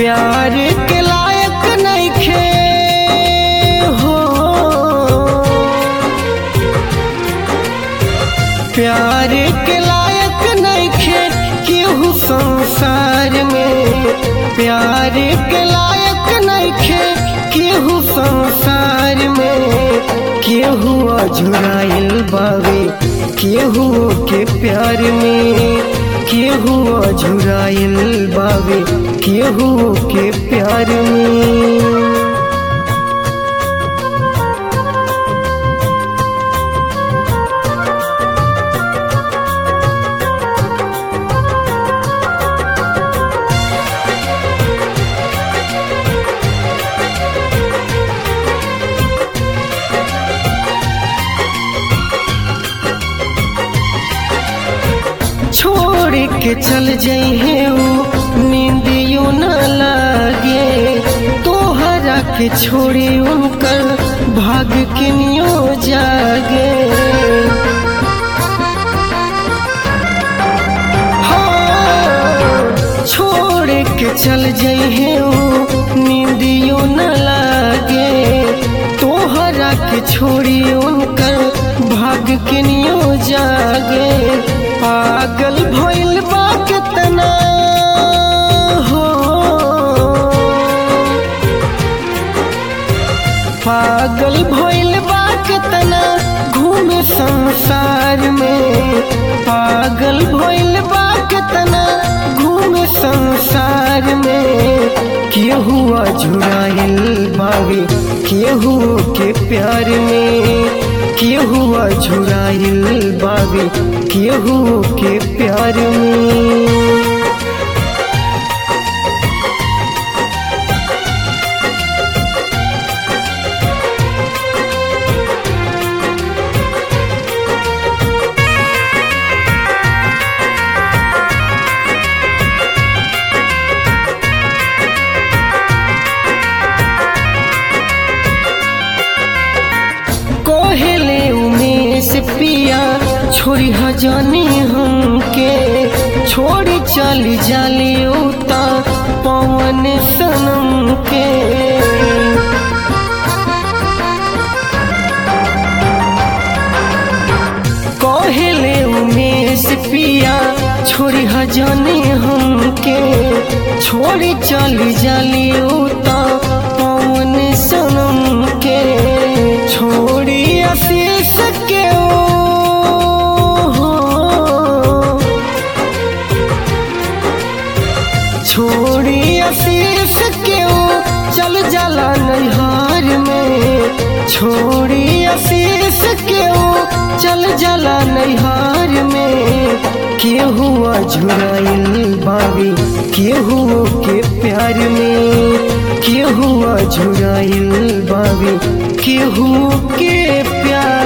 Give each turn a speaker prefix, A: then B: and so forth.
A: प्यार के लायक नइखे हो प्यार के लायक नइखे केहू संसार में प्यार के लायक नइखे केहू संसार में केहू अझुराइल बावे केहू के प्यार में केहू अझुराइल बावे केहू के प्यार में छोड़ के चल जइहे ऊ नींदियो न लागे तोहरा के छोड़ी उनकर भाग किनियो जागे हाँ, छोड़ के चल जइहे ऊ नींदियो न लागे तोहरा के छोड़ी उनकर भाग किनियो जागे पागल भइल बा कितना हो पागल भइल बा कितना घूमे संसार में पागल भइल बा कितना घूमे संसार में केहू अझुराइल बावे केहू के प्यार में केहू अझुराइल बावे केहू के प्यार में कोहले उमेश पिया छोड़ी हजानी हमके छोड़ी चली जाली उता पवन सनम के कोहले उमेश पिया छोड़ी हजानी हमके छोड़ी चली जाली उता पवन सनम के छोड़ी आशीष के ओ छोड़ी आशीष के ओ चल जाला नैहार में छोड़ी आशीष के ओ चल जाला नैहार में केहू अझुराइल बावी केहू के प्यार में केहू अझुराइल बावी केहू के प्यार